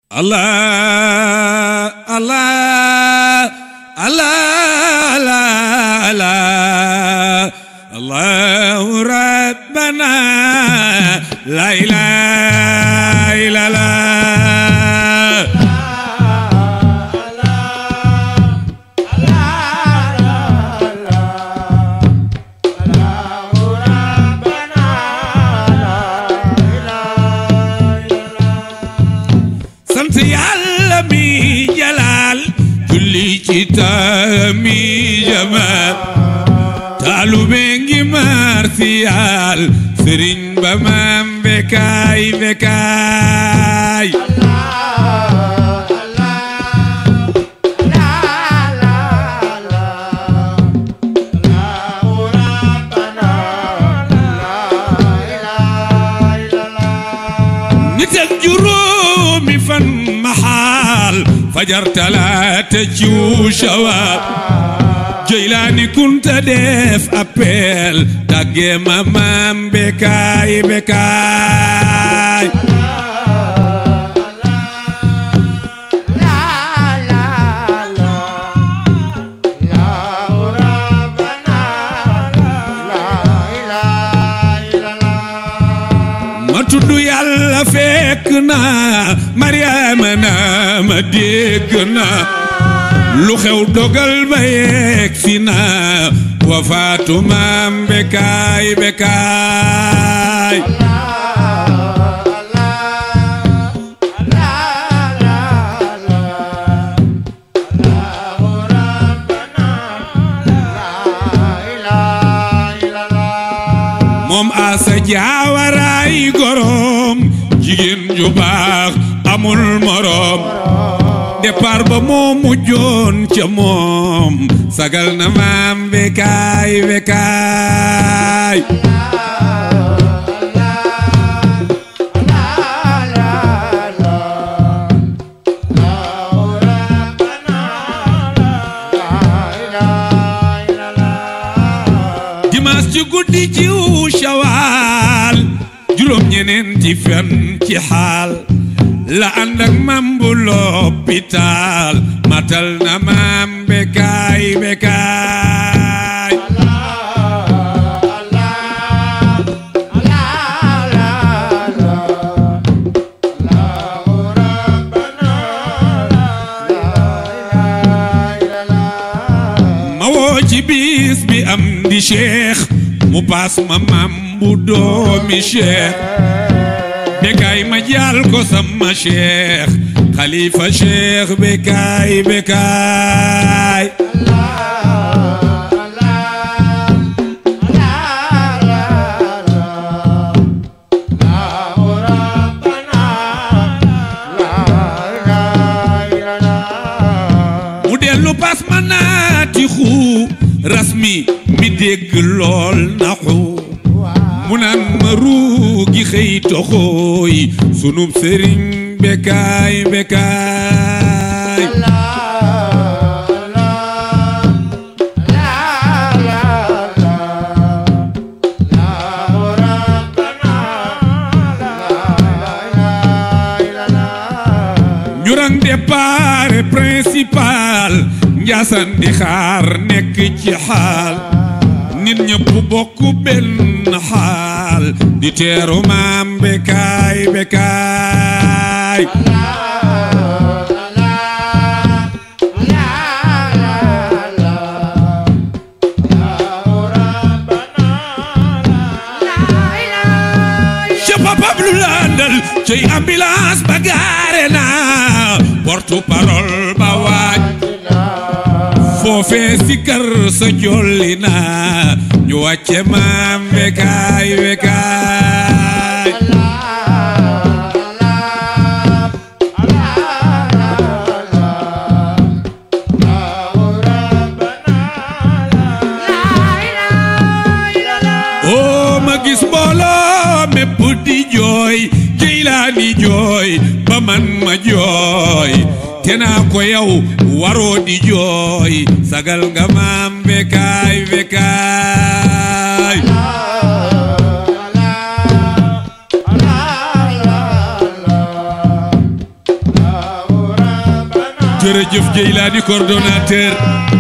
الله الله الله الله الله الله ربنا لا إله إلا الله sant yàlla mi jalaal julli ci taami jamaal taalube ngi marsiyaal sëriñ ba maam bekaay bekaay nit ak juróomi fan maxaal fajar talaata ciw shawaal jëylaani kunta def appel tàggee ma maam bekaay bekaay ma tudd yàlla fekk na mariama na ma dégg na lu xew dogal ba yegg si na wafaatu maam bekaay bekaay moom asa jaawaraay gorom jigéen ju baax amul morom départ ba moo mujjoon ca moom sagal na maam bekaay bekaay dimanche ci guddi jiw shawaal juróom ñeneenti fan ci xaal la ànd ak mam bu lopitaal matal na maam bekaay bekaay ma woo ci bis bi am di cheikh mu paas ma mam bu doomi cheikh bekaay ma jaal ko sama cheikh xalifa cheikh bekaay bekaay mu dellu pas ma naati xuu rasmi mi dégg lool naxu mu naan ma ruugi xëy toxooy sunub sëriñ bekaay bekaay ñurang départ principal njaasaan di xaar nekk ci xaal nit ñëpp bokk benn xaal di teeru maam bekaay bekaay ca papa lu landal cey ambulance ba gaare na porte parole ba waaj foofee si kër sa jolli na ñu wàcce maam bekaay bekaay oo ma gis mbooloo mépp di jooy Jeylaani jooy ba man ma jooy te naa ko yow waroo di jooy sagal nga maam bekaay bekaay jërëjëf Jeylaani coordonnateur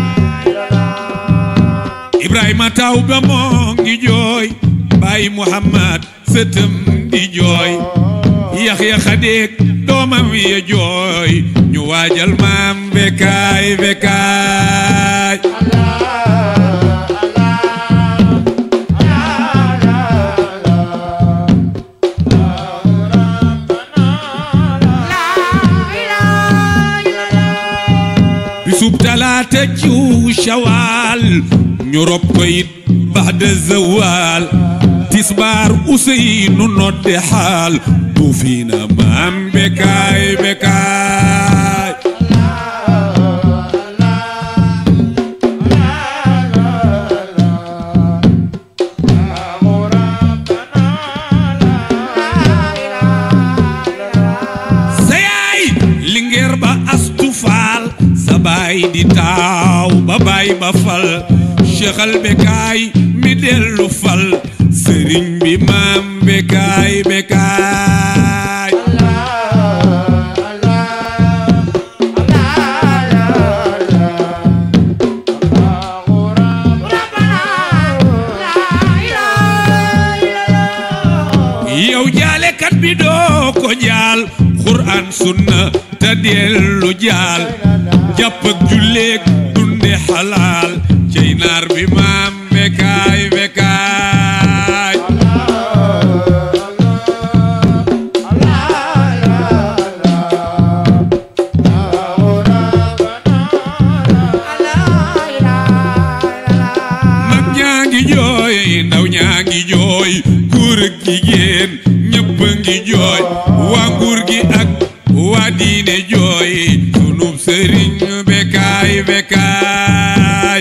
Ibrahima taw ba moo ngi jooy Baay Muhammad sëtëm di jooy Yaxya Xadeek doomam ya jooy ñu waajal maam bekaay bekaay bisub talaata ciw shawaal ñu rob ko it baxda zawaal tisbaar useynu nodde xaal bu fi na maam bekaay bekaay sa yaay lingeer ba astu faal sa baay di taaw ba baay ba fal cheikhal bekaay mi dellu fal sëriñ bi maam bekaay bekaay yow jaalekat bi doo ko jaal xuraan sunna te dellu jaal jàpp ak julleek dunde xalaal cey naar bi maam bekaay bekaay mag ñaa ngi jooy ndaw ñaa ngi jooy góor ak jigéen ñëpp a ngi jooy waa nguur gi ak waa diine jooy sunub sëriñ bekaay bekaay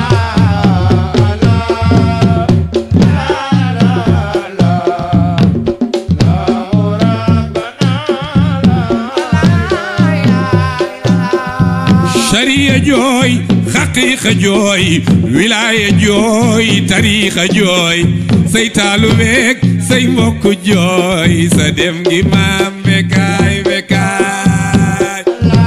sariya jooy xaqiiqa jooy wilaaya jooy tariixa jooy say taalubeek say mbokk jooy sa dem gi maam bekaay bekaay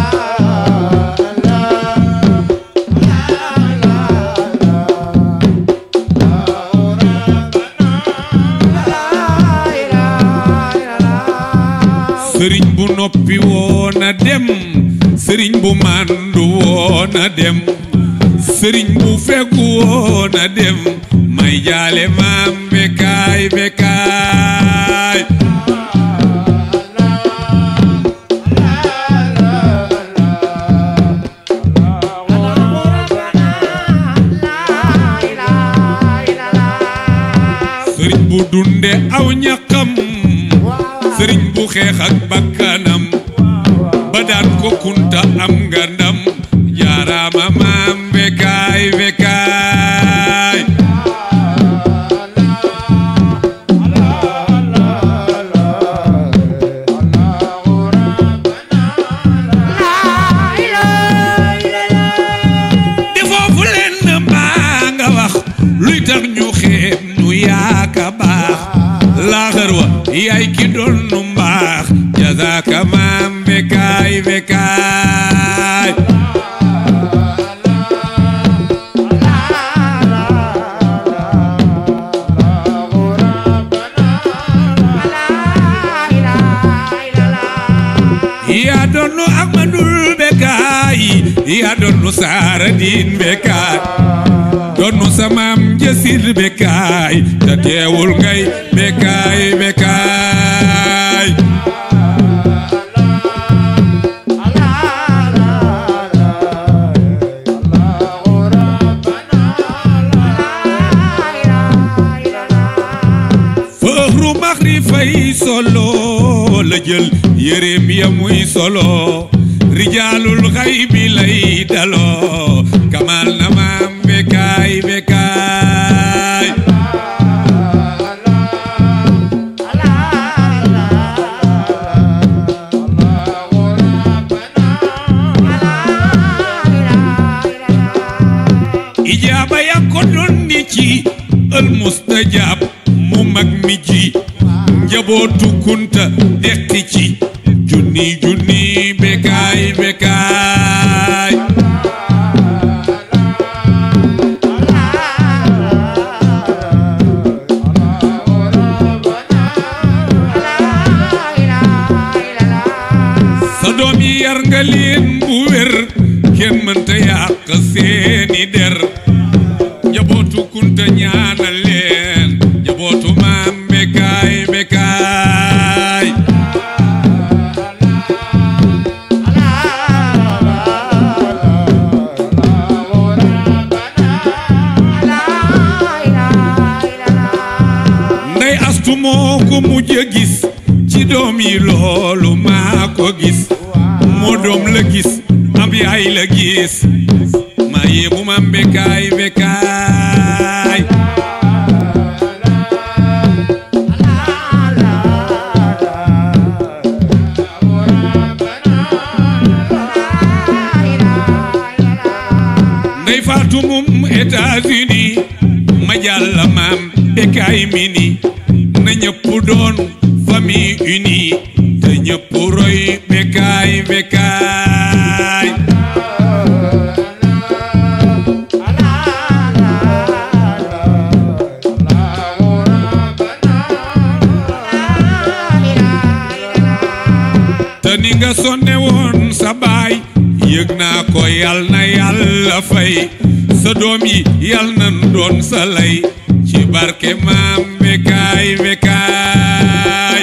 sëriñ bu noppi woona dem sëriñ bu màndu woona dem sëriñ bu fegu woona dem may jaale maam bekaay bekaay sëriñ bu dunde aw ñaqam sëriñ bu xeex ak bakkanam ba daan ko kunta am nga ndam jaaraama maam bekaay bekaay di foofu leen mbaa nga wax luy tax ñu xeeb ñu yaaka baax laaxar wa yaay ki doon nu mbaax jazaaka maam bekaay bekaay yaa doon nu Ahmadul bekaay yaa doon nu saara diin bekaay doon nu sa maam jësir bekaay te teewul ngay bekaay bekaay fëxru maxri fay solo la jël yéreem ya muy solo rijaalul xay bi lay daloo kamal na maam bekaay bekaay ijaaba ya ko doon ni ci ël mustajab mu mag mi ji njabootu kunta dekki ci junni junni bekaay bekaay sa doom yi yar nga leen bu wér kenn mënta yàq seeni der njabootu kunta ñaanal leen njabootu maam bekaay bekaay ndey astu moo ko mujj a gis ci doom yi loolu maa ko gis moo doom la gis ab yaay la gis maa yéemu maam bekaay bekaay ndey faatu mum États-Unis ma jàlla maam bekaay mini na ñëpp doon famille unie te ñëpp roy bekaay bekaay te ni nga sonne woon sa baay yëg naa ko yal na yàlla fay sa doom yi yal na doon sa lay ci barke maam bekaay bekaay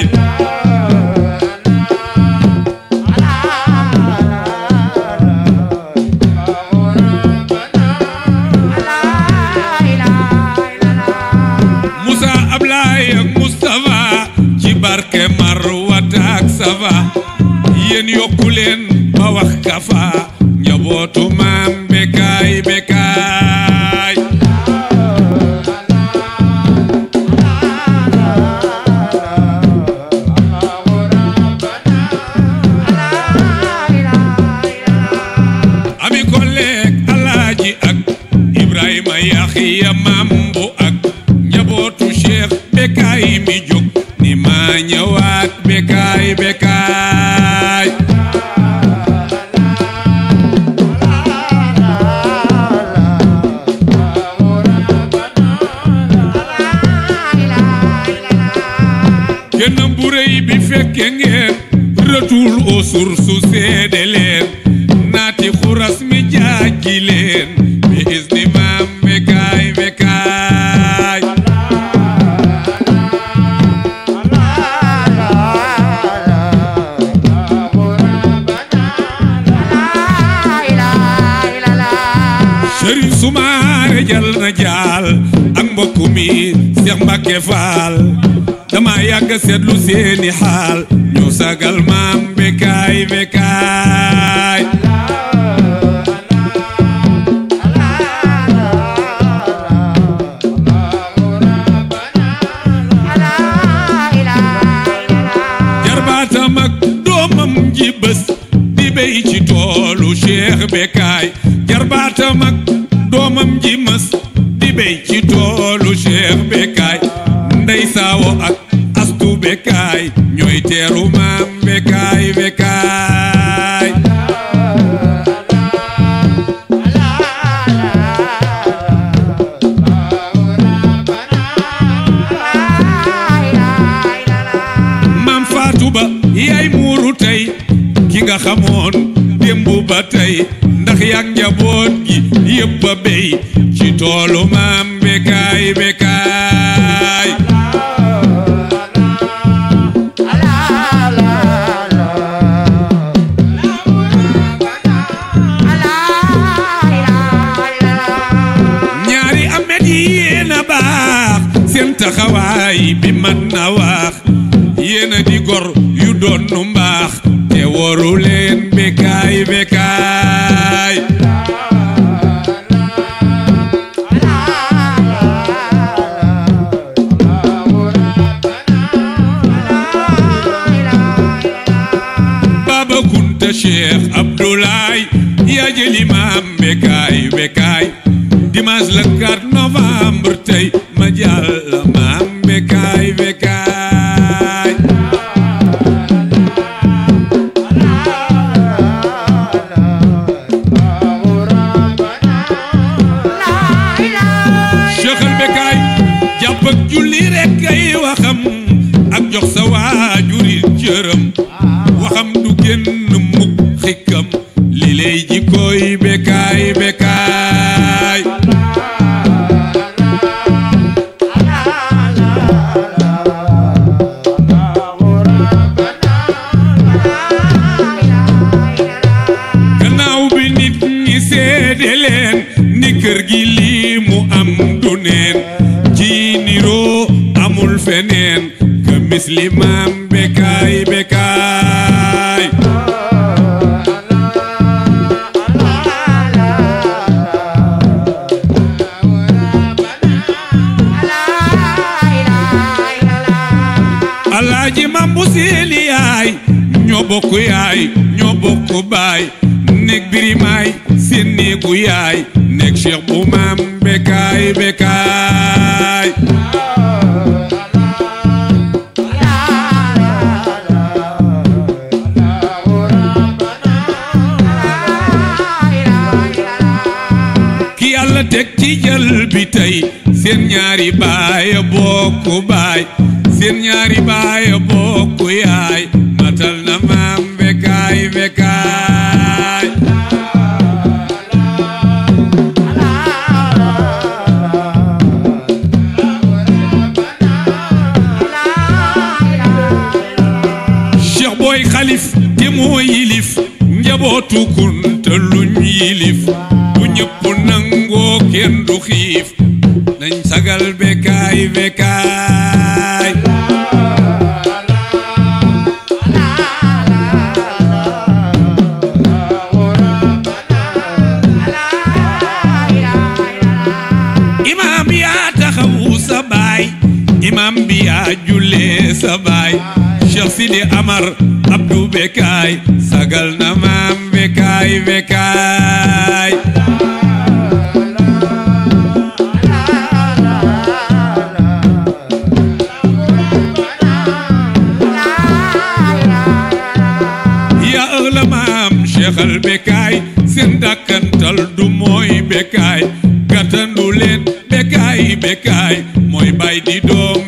Moussa Ablaye ak Moustapha ci barke Marwata ak Safa yéen yokku leen ba wax kafa njabootu maam bekaay bekaay ami kolleeg alaaji ak Ibrahima Yaxiya maam bu ak njabootu Cheikh bekaay mi jóg ni maa ñëwaat bekaay bekaay kenn bu rëy bi fekke ngeen retour aux sources seede leen naati xuras mi jaaji leen bi isni maam bekaay bekaay sëriñ sumaare jal na jaal ak mbokk mi Seex Mbàkke Faal dama yàgg seetlu seeni xaal ñu sagal maam bekaay bekaay jarbaatam ak doomam ji bés di béy ci toolu Cheikh bekaay jarbaatam ak doomam ji mës di béy ci toolu Cheikh bekaay ndey saawo ak astu bekaay ñooy teeru maam bekaay bekaay maam faatu ba yaay muuru tey ki nga xamoon démb ba tey ndax yak njaboot gi yëpp a béy ci toolu maam bekaay bekaay ñaari amet yi yéen a baax seen taxawaay bi man na wax yéen a di gor yu doon nu mbaax te waru leen bekaay bekaay Baba Kunta Cheikh Abdoulaye yaa jëli maam bekaay bekaay dimanche le 4 novembre tey ma jàll maam bekaay bekaay Cheikh al bekaay jàpp ak julli rek ay waxam ak jox sa waajuri cëram waxam du génn mukk xikkam li lay jikkooy bekaay bekaay gannaaw bi nit ñi seede leen ni kër gi lii mu am du neen ci niroo amul feneen ka mislimaam bekaay bekaay alaaji mambu seeni yaay ñoo bokk yaay ñoo bokk baay nekk birimaay seen néegu yaay nekk cheikh bu maam bekaay bekaay ki yàlla teg ci jël bi tey seen ñaari baay bokk baay seen ñaari baay bokk yaay matal na maam bekaay bekaay cheikh booy xalif te moo yilif njabootu kunta luñ yilif bu ñëpp nangoo kenn du xiif nañ sagal bekaay bekaay imaam yaa taxawu sa baay imaam bi yaa jullee sa baay Cheikh Sidi Amar Abdou Bekaay sagal na maam bekaay bekaay yaa ëgla maam Cheikh al bekaay seen dàkkantal du mooy bekaay gàttandu leen bekaay bekaay mooy bay di doom